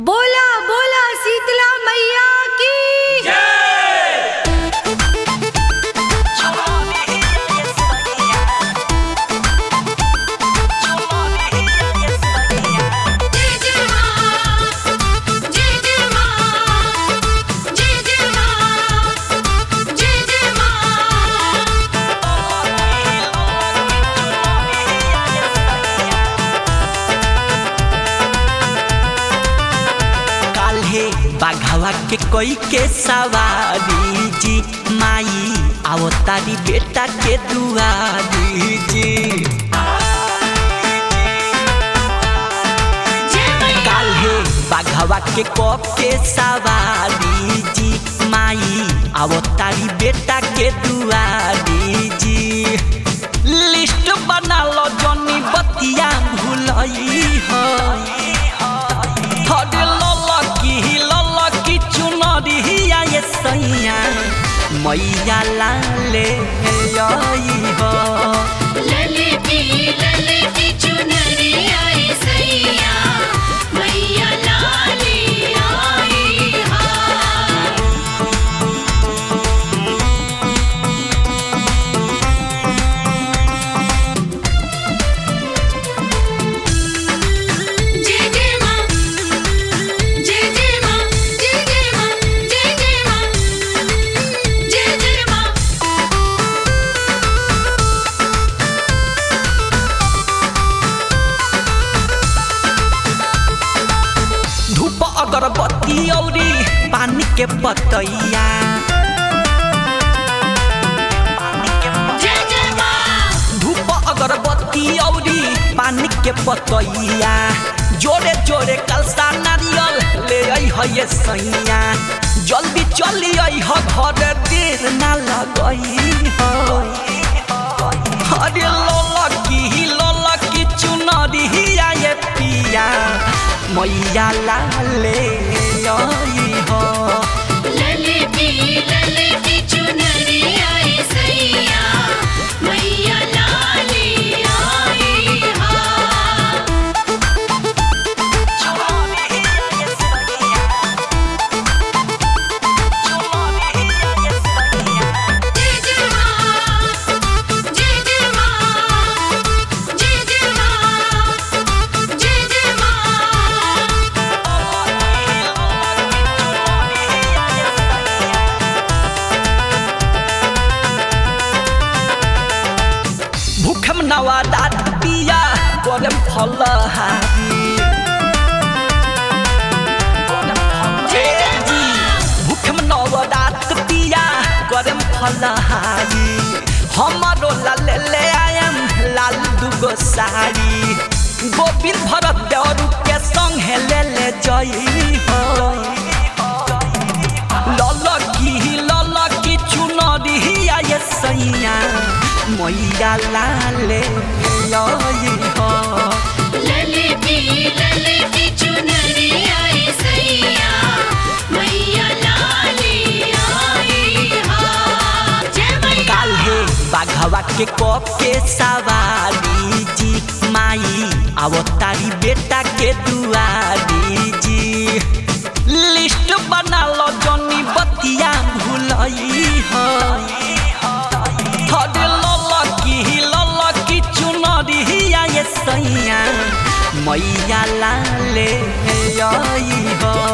बोला बोला शीतला मैया की जय जय मां जय जय मां जय जय मां जय जय मां काल्हे बाघावा के कोई के सवारी जी माई आओ तारी बेटा के दुआरी जी काल्हे बाघावा के कप के सवारी जी माई आओ तारी बेटा के दुआरी जी लिस्ट बना लो जनी बतिया भूलई हो हरे ललकी ललकी चुनरिया ये सैया मैया लाले आई हो ललती ललती चुनरिया ए सैया मैया लाली आई हा जय जय मां जय जय मां जय जय मां जय जय मां जय जय मां धूप अगरबत्ती औरी पानी के पतैया जय जय मां धूप अगरबत्ती औरी पानी के पतैया जोरे जोरे कलसा नारियल ले आई है ये सैया जल्दी चली आई हो घर देर ना लगई हो अरे ललकी ललकी चुनरिया ये पिया मैया लाले आई हो ललती ललती चुनरिया ए सैया मैया लाली आई हा जय जय मां जय जय मां जय जय मां जय जय मां भूखम नवादा पिया करम फलहारी जी भूखम नवरात पिया करम फलहारी हमारो लाल ले आयम लाल दुगो साड़ी गोविंद भरत देवरू के संग ले ले जई हो ललकी ललकी चुनरिया ये सैया मैया लाले आई हो ललती ललती चुनरिया ए सैया मैया लाली आई हा जय मैया काल्हे बाघवा के कप के सवारी जी माई आओ तारी बेटा के दुआरी जी लिस्ट बना लो जनी बतिया भूलई हो हरे ललकी ललकी चुनरिया ये सैया मैया लाले आई हो